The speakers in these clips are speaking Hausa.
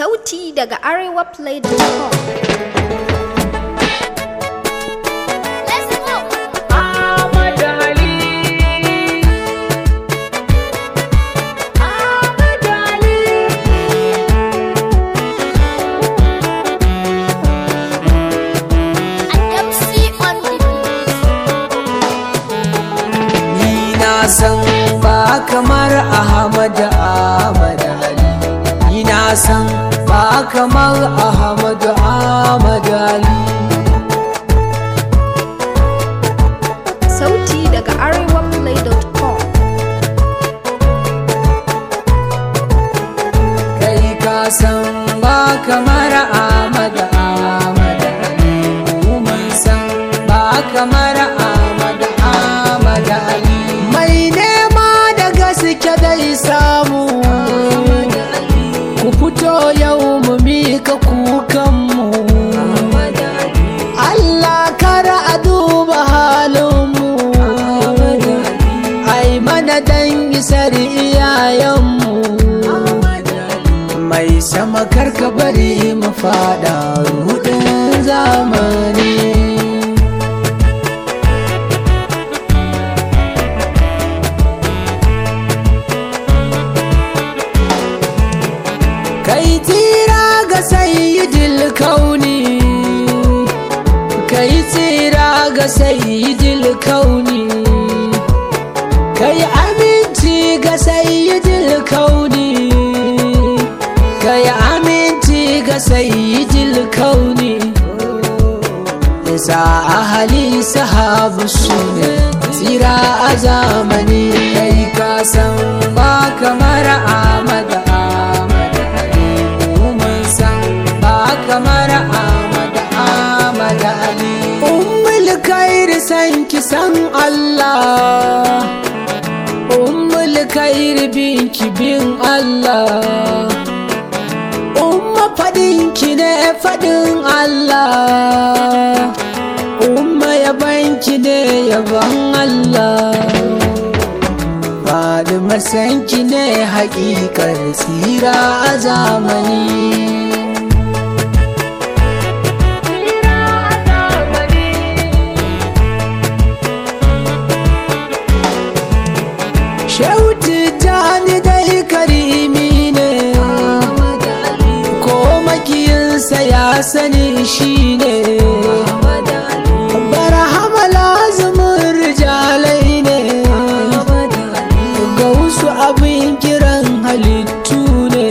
Sauti daga arewaplay.com Ahmad Ali Ahmad Ali Ni na san ba kamar Ahmad Ahmad Ali Ni na san ba kamar Ahmad Ahmad Ali Sauti daga arewaplay.com Kai ka san ba kamar Ahmad Ahmad Ali Mu mun san ba kamar Ahmad Ahmad Ali Mai nema da gaske dai samu Ku fito yau mu mika kukanmu Allah kara a duba halinmu ai mana dan isar iyayenmu mai sama karka bari mu fada rudin zamani kai tira ga sayyidil kauni kai tsira ga sayyidil kauni kai aminci ga sayyidil kauni kai aminci ga sayyidil kauni isa ahali sahabu su ne tsira a zamani kai ka san ba kamar Ahmad Ahmad Ali mu mun san ba kamar Ahmad Ahmad Ali ummul khair san ki san Allah ummul khair bin ki bin Allah umma fadin ki ne fadin Allah umma yaban ki ne yaban Allah faɗi masanki ne haƙiƙar tsira a zamani Shauti jani dai karimi ne ko makiyinsa ya sani shi ne barhama lazumin rijalai ne ga wasu abin kiran halittu ne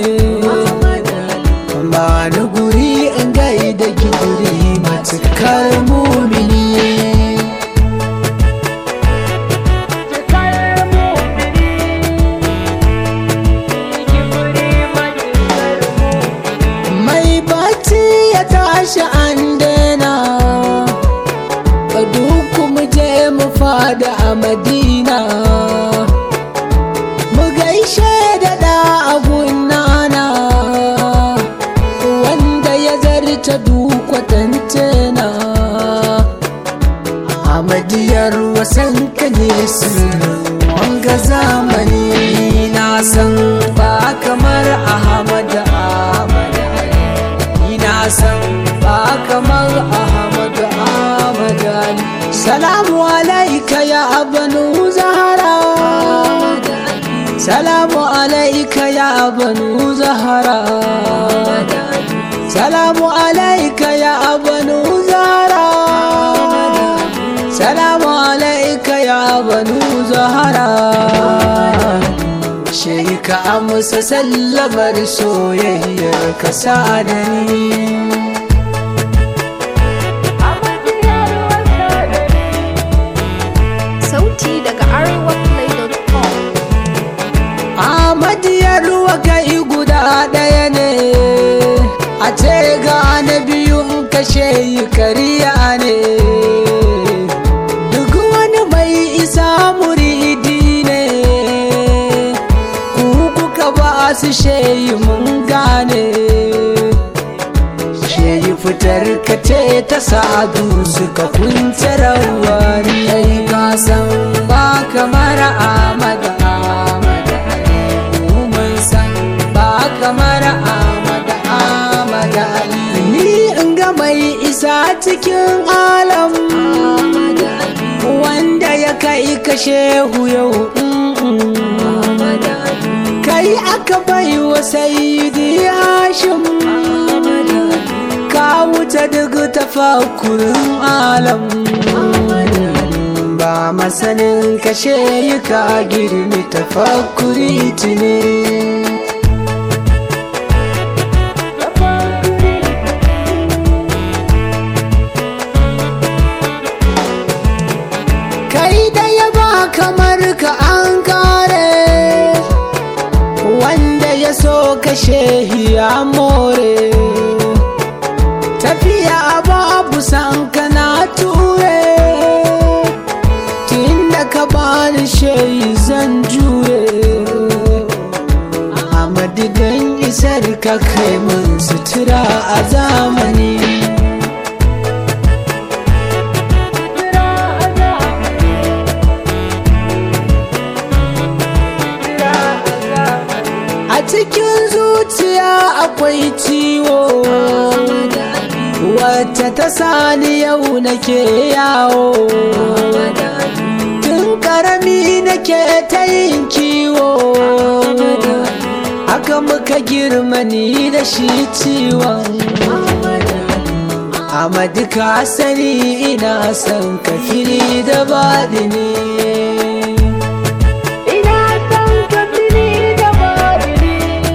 ba ni guri in gaida gidiri matukar mumini mai bacci ya tashi an daina ka duku mu je mu fada a madina mu gaishe da da agunana wanda ya zarta dukwatantena a madiyar wasan ka ne sirrin wanga zamani na san ba kamar ahmad ahmad Ali. ni na san ba kamar ahmad ahmad Ali. salamu alaika ya banu zahara salamu alaika ya banu zahara salamu alaika ya banu zahara salamu alaika ya banu zahara shi ka amsa sallamar soyayyar ka sa da ni Sauti daga arewaplay.com Ahmadiyar ruwa kai guda ɗaya ne a ce ga na biyun kashe yi kariya ne duk wani mai isa muridi ne ku kuka ba su sheyi mun gane sheyi fitar ka ce ta sadu suka kunce rawani kai ka san ba kamar Ahmad Ahmad Ali mu mun san ba kamar Ahmad cikin alam wanda ya kai ka shehu yau kai aka bai wa sayidi hashim ka wuce duk tafakurin alam ba masanin kashe yi ka girmi tafakuri tuni kai da ya ba kamar ka an kare wanda ya so kashe ya more tafiya babu san kana ture tunda ka bani shayi zan jure a madidan isar ka kai mun sutura a zamani a cikin zuciya akwai ciwo wacce ta sani yau nake yawo tun karami nake ta yin kiwo haka muka girma ni da shi ciwon Amadu ka sani ina son ka fili da baɗi ne Ina son ka fili da baɗini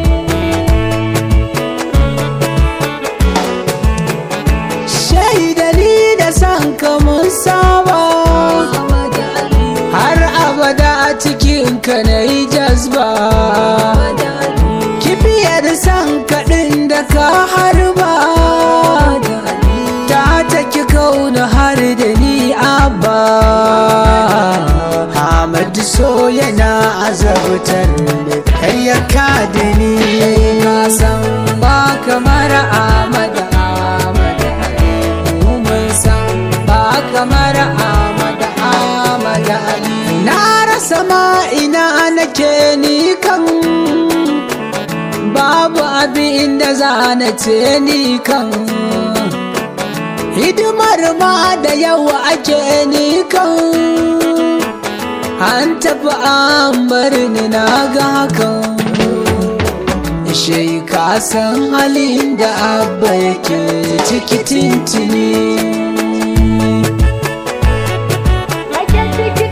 shaidani da san ka mun saba har abada a cikin ka na yi jazba kibiyar san kaɗin da ka harba ta taki kauna har da ni abba Ahmadu so yana azabtar da kayyaka da ni ka san ba kamar Ahmadu Ahmadu Ali mun san ba kamar Ahmadu Ahmadu Ali na rasa ma ina nake ni kan babu abin da za na ce ni kan hidimar ma da yawa ake ni kan an tafi an bar ni na ga hakan shai ka san halin da abba yake ciki tintini Ake ciki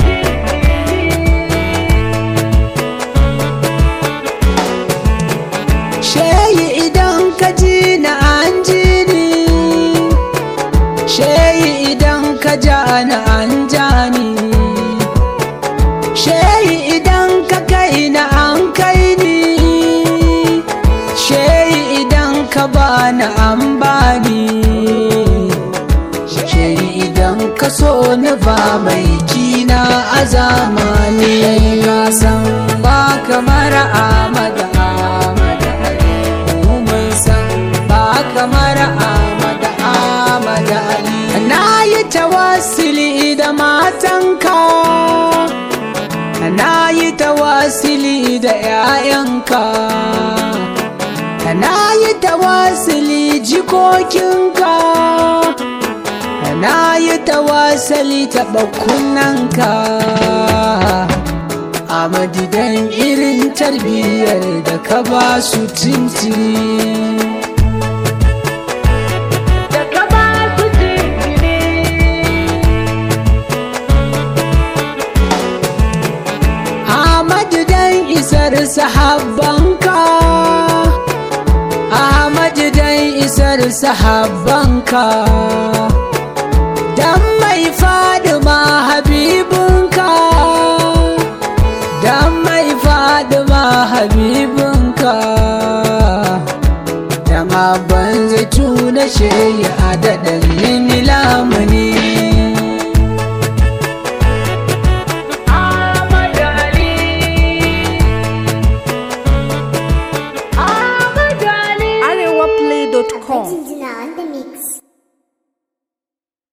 Sheyi idan ka ji na an ji ni Sheyi idan ka ja na an ja ni Sheyi idan ka kai na an kai ni Sheyi idan ka ba na an ba ni Sheyi idan ka so na ba mai kina a zamani Ka san ba kamar Ahmad Ahmad Ali mu mun san ba kamar Ahmad Ahmad Ali na yi tawassuli da matanka na yi tawassuli da 'ya'yanka na yi tawassuli jikokinka na yi tawassali taɓa kunnanka a madidan irin tarbiyyar da ka ba su tintini da ka ba su jinkiri Ahmadu dan isar sahabbanka Ahmadu dan isar sahabbanka Dan mai fadima habibinka Dan mai fadima habibinka Dan abban zai tuna sheya